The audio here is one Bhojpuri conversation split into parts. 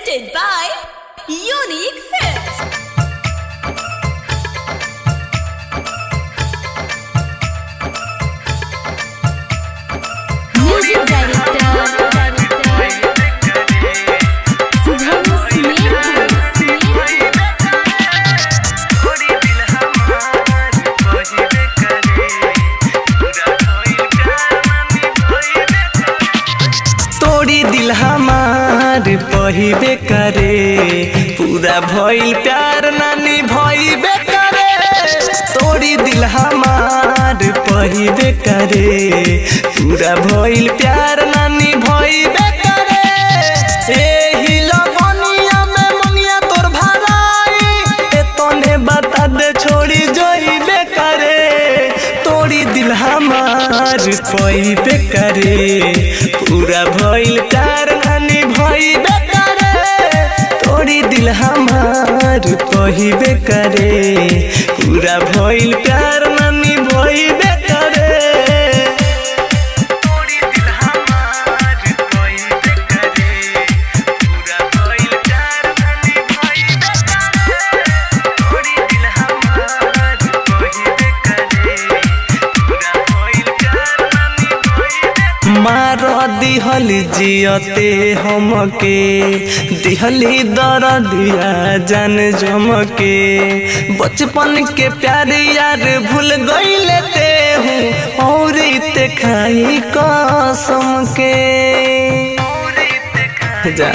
presented by Unique Films. Music director, Subham Smith. तोड़ी दिल हमार पहिबे करे पूरा भइल प्यार नानी भइबे करे तोड़ी दिल हमार पहिबे करे पूरा भइल प्यार नानी भइबे करे एही लगनिया में मंगिया तोर भराई ए तने बता दे छोड़ी जोइबे करे तोड़ी दिल हमार पहिबे करे पूरा भइल प्यार नानी भइबे करे तोड़ी दिल हमार पहिबे करे पूरा भइल प्यार नानी भइबे करे तोड़ी दिल हमार पहिबे करे पूरा भइल प्यार नानी भइबे करे तोड़ी दिल हमार पहिबे करे पूरा भइल प्यार नानी भइबे मार दिहल जियते हमके दिहली दर दिया जान जमके बचपन के प्यार यार भूल गईले ते हूँ और ते खाई कसम के जा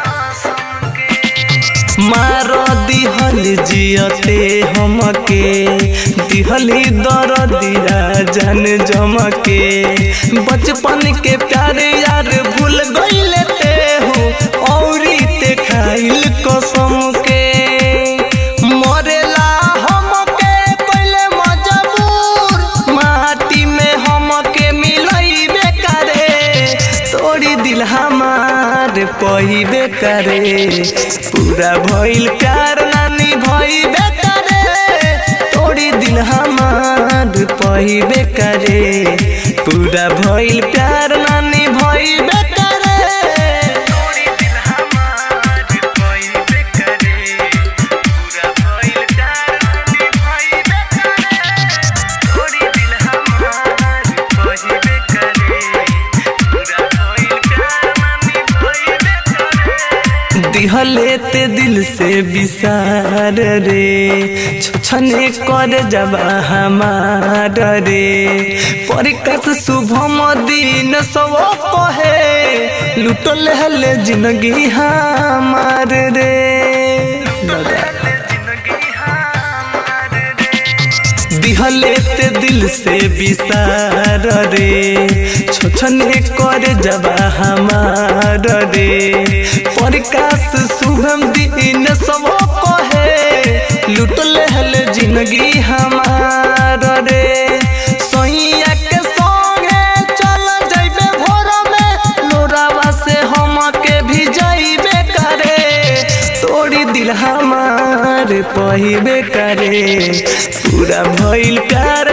मार दिहल जियते हमके दिहली दर दिया जान जमके बचपन के प्यार यार भूल गईले ते हो और ते खाइल कसम के मरेला हमके पहले मजबूर माटी में हमके मिलइबे करे तोड़ी दिल हमार पहिबे करे पूरा भइल प्यार नानी भइबे करे तोड़ी दिल हमार पहिबे करे पूरा भइल प्यार नानी भइबे करे तोड़ी दिल हमार पहिबे करे पूरा भइल प्यार नानी भइबे करे तोड़ी दिल हमार पहिबे करे पूरा भइल प्यार नानी भइबे करे दिहले ते दिल से विसार रे छछने कर जबा हमार रे परिकस शुभम दिन सब कहे लुटल हले जिंदगी हमार रे दिहले ते दिल से विसार रे छोछने कर जबा हमार रे प्रकाश शुभम दिन सब कहे लुटल हल जिंदगी हमार रे सैया के संगे चल जइबे भोर में लोरावा से हमके भी जइबे करे तोड़ी दिल हमार पहिबे करे पूरा भइल प्यार